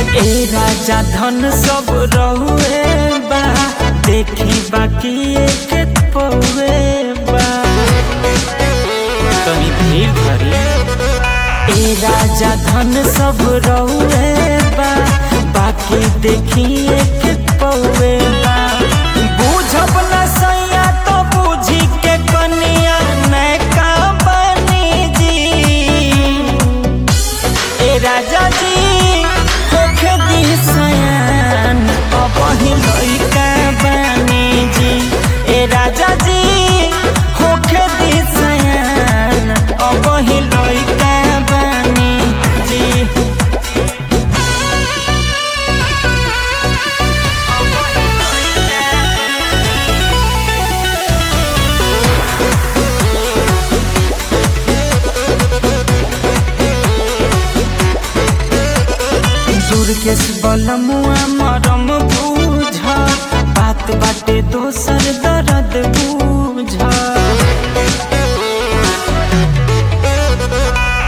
ए राजा धन सब रहुए बा देखी बाकी एक पौए बा तनी भीड़ भरी ए राजा धन सब रहुए बा बाकी देखी एक पौए बा बूझब न सैया तो बूझी के कनिया नैका बनी जी ए राजा जी होखे दी सयान अबही लइका बानी जी ए राजा जी होखे दी सयान अबही लइका बानी जी दुर्गेश बलमुआ मरम बूझ बात बाटे दोसर दर्द बूझ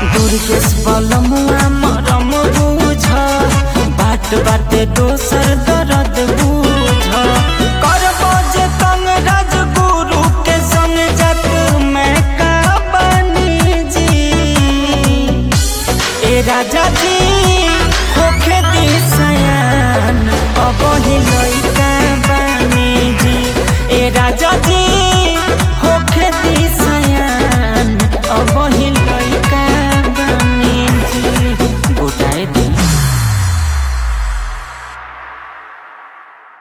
दुर्गेश बलमुआ मरम बूझ बात बाटे दोसर